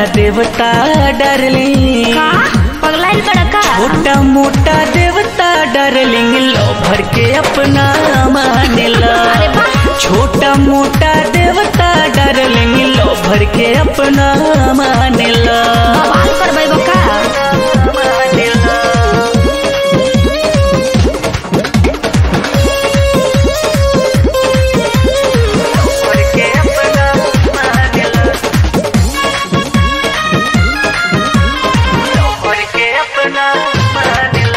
देवता डार्लिंग का पगलाइल बड़ा का छोटा मोटा देवता डार्लिंग लो भर के अपना मानेला अरे वाह। छोटा मोटा देवता डार्लिंग लो भर के अपना मानेला बवाल करबै बका मानेला। भर के अपना मानेला। लो भर के अपना मानेला।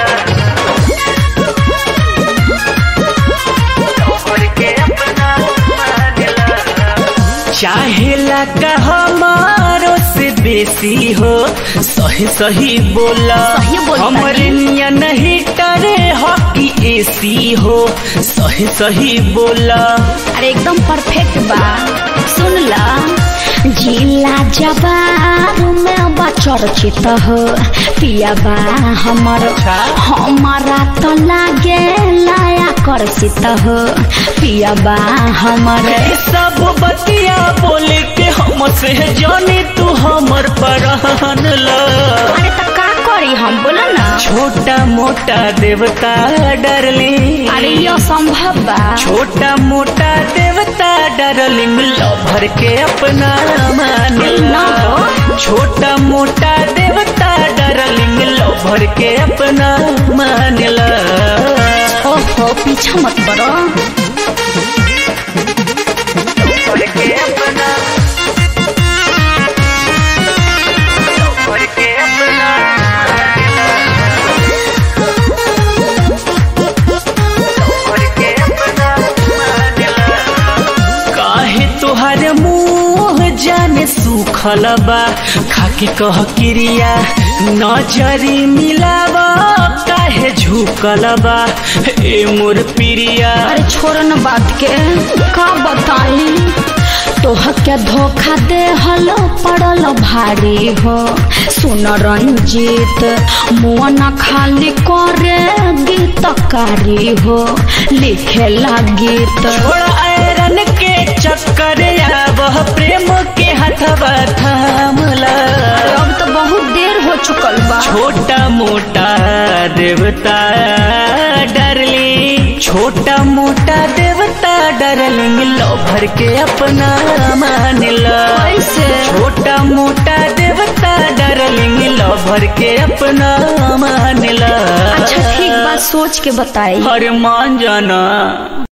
चाहेला का हमारो से बेसी हो सही सही बोला सही बोलता हमरे निया नहीं टरे हॉकी एसी हो सही सही बोला अरे एकदम परफेक्ट बा सुन ला जिला जबार में बा चर्चित हो पिया बा हमर अच्छा। हमारा तो लागे लाया कर्षित हो पिया बा हमर ये सब बतिया बोले के हम से जाने तू हमर परहन ला अरे तो का करी हम बोला ना छोटा मोटा देवता डरली अरे यो संभव बा छोटा मोटा देवता डरलिंग लो भर के अपना मानेला छोटा मोटा देवता डरलिंग लो भर के अपना मानेला ओहो पीछा मत बड़ो भर के अपना भर के अपना भर के अपना काहे तोहर मुंह जाने सुखल बा खाके कह क्रिया नजरी मिलावा काहे झुकल बा ए मोर प्रिया अरे छोड़ न बात के का बताई तोह के धोखा दे हलो पड़ल भारी हो सुन रंजीत मुआ न खाली करे गीतकारी हो लिखे ला गीत छोड़ आयरन के चक्कर वह प्रेम के हथवा थामला अब तो बहुत देर हो चुकल बा छोटा मोटा देवता डरली छोटा मोटा देवता डरलिंग लो भर के अपना मानला कैसे? छोटा मोटा देवता डरलिंग लो भर के अपना मानला अच्छा ठीक बात सोच के बताई हर मान जाना